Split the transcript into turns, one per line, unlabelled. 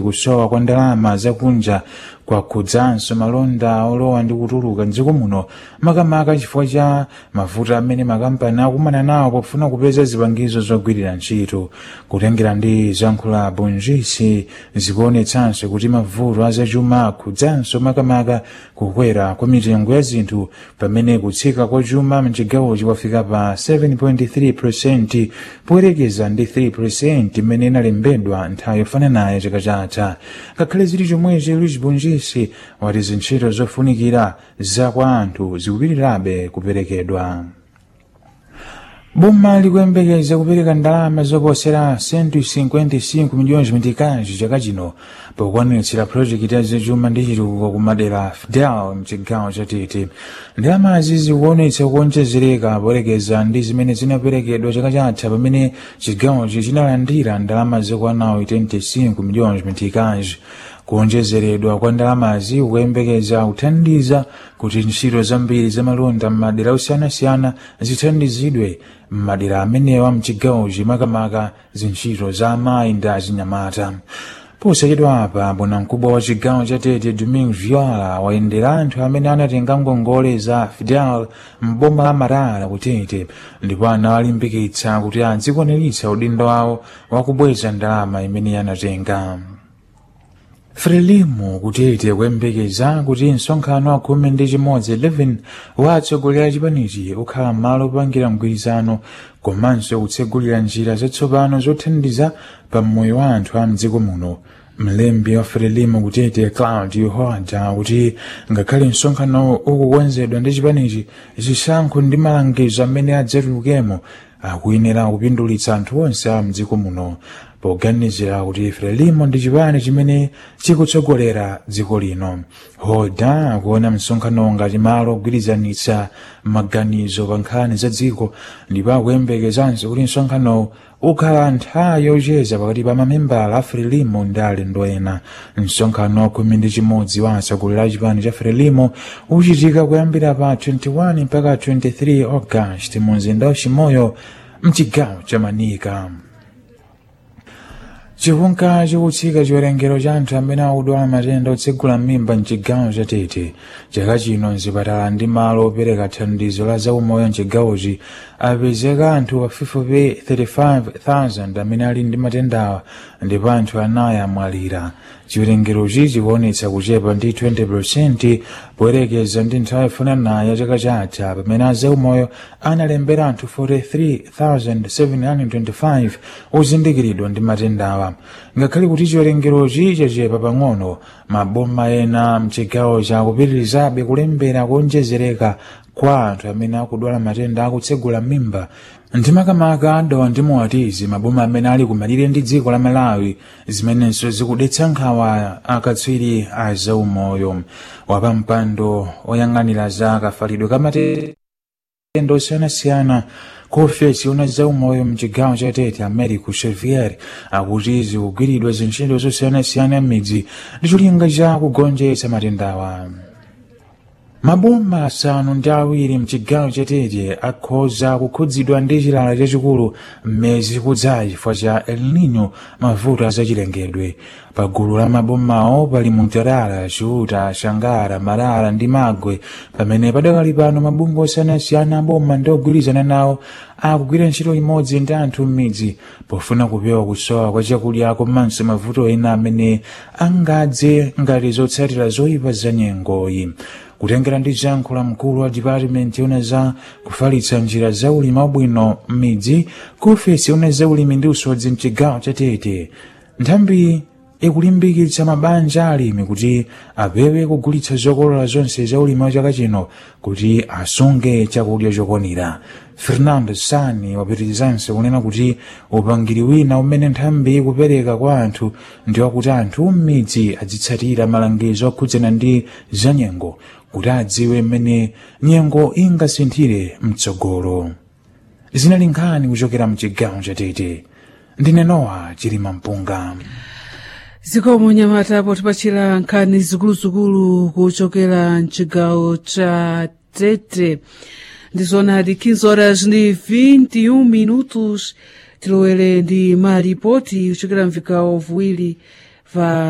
kusowa kwa ndalama zakunja kwakhudzanso malonda olowa ndi kutuluka mdziko muno makamaka chifukwa cha mavuto amene makampani akumana nawo pofuna kupeza zipangizo zogwirira ntchito kutengera ndi zankhula bonjisi zikuonetsanso kuti mavuto azachuma akhudzanso makamaka kukwera kwa mitengo ya zinthu pamene kutsika kwa chuma mchigawochi kwafika pa 7.3 poyerekeza ndi 3 imene inalembedwa nthawi yofananayo chaka chatha ngakhale zili chomwechi luis bonjisi wati zintchito zofunikira za kwa anthu zikupitirabe kuperekedwa boma likuyembekeza kupereka ndalama zoposera 155 miliyoni mitikazi chaka chino pokwaniritsa projekiti ya zachuma ndi chitukuko kumadera fidel mchigawo cha tete ndalamazi zikuonetsa kuonjezereka poyerekeza ndi zimene zinaperekedwa chaka chatha pamene chigawochi chinalandira ndalama zokwanawo 25 miliyoni mitikazi kuonjezeredwa kwa ndalamazi kukuyembekeza kuthandiza kuti ntchito zambiri zamalonda m'madera osiyanasiyana zithandizidwe m'madera amenewa mchigawochi makamaka zintchito za amayi ndi achinyamata posachedwa apa bwanamkubwa wa chigawo cha tete domingo viola wayendera anthu amene anatenga ngongole za fidel m'boma la marara kutete ndipo anawalimbikitsa kuti azikwaniritsa udindo wawo wakubweza ndalama imene anatenga frelimu kutete kuyembekeza kuti msonkhano wa khumi ndi chimodzi 11 wa atsogoleri a chipanichi ukhala malo opangira mgwirizano komanso kutsegulira njira zatsopano zothandiza pa moyo wa anthu a mdziko muno mlembi wa frelimu kutete claudio hoada kuti ngakhale msonkhano ukukonzedwa ndi chipanichi zisankho ndi malangizo amene adzatulukemo akuyenera kupindulitsa anthu onse a mdziko muno poganizira kuti frelimo ndi chipani chimene chikutsogolera dziko lino hoda akuona msonkhano ngati malo ogwirizanitsa maganizo pa nkhani za dziko ndipo akuyembekezanso kuti msonkhanowu ukhala nthawi yocheza pakati pa mamembala a frelimo ndi alendo ena msonkhano khumi ndi chimodzi wa atsogoleri a chipani cha frelimo uchitika kuyambira pa 21 mpaka 23 august mu mzinda wa chimoyo mchigawo cha manika chikunka chikutsika chiwerengero cha anthu amene akudwala matenda otsegula m'mimba mchigawo cha tete chaka chino mzipatala ndi malo opereka thandizo la zaumoyo mchigawochi apezeka anthu pafupifupi 35,000 amene ali ndi matendawa ndipo anthu anayi amwalira chiwerengerochi chikuonetsa kuchepa ndi 20% poyerekeza ndi nthawi yofananayo ya chaka chatha pamene azaumoyo analembera anthu 43,725 ozindikiridwa ndi matendawa ngakhale kuti chiwerengerochi chachepa pang'ono maboma ena mchigawo chakupitirizabe kulembera kuonjezereka kwa anthu amene akudwala matenda akutsegula mimba ndi makamaka adawa ndi moatizi maboma amene ali kumalire ndi dziko la malawi zimenenso zikudetsa nkhawa akatswiri a zaumoyo wapampando oyang'anira za kafalidwe ka matenda osiyanasiyana ku ofesi una zaumoyo mchigawo cha tete americo xavier akuti zikugwiridwa zintchito zosiyanasiyana m'midzi ndi cholinga cha kugonjetsa matendawa maboma asanu ndi awiri mchigawo chatete akhoza kukhudzidwa ndi chilala chachikulu mmezi kudzayi chifukwa cha el nino mavuto azachilengedwe pa gulu la mabomawo pali muntarala chiuta shangara marara ndi magwe pamene padakali pano mabungwe osiyanasiyana aboma ndi ogwirizana nawo akugwira ntchito imodzi ndi anthu m'midzi pofuna kupewa kusowa kwa chakudya komanso mavuto ena amene angadze ngati zotsatira zoyipa za nyengoyi kutengera ndi zankhula mkulu wa dipatimenti yona za kufalitsa njira za ulimi wabwino m'midzi ku ofesi yona za ulimi ndi usodzi mchigawo cha tete nthambi ikulimbikitsa mabanja alimi kuti apewe kugulitsa zokolola zonse za ulimi wa chaka chino kuti asunge chakudya chokwanira fernando sani wapitirizanso kunena kuti upangiri wina umene nthambi ikupereka kwa anthu ndi wakuti anthu m'midzi azitsatira malangizo okhudzana ndi zanyengo kuti adziwe mmene nyengo ingasinthire mtsogolo zinali nkhani kuchokera mchigawo chatete ndine nowa chilima mpunga
zikomo nyamata potipachira nkhani zikuluzikulu kuchokera mchigawo cha tete ndizonadi 15 horas ndi 21 minutos tilowere ndi maripoti kuchokera mvigawo viwiri va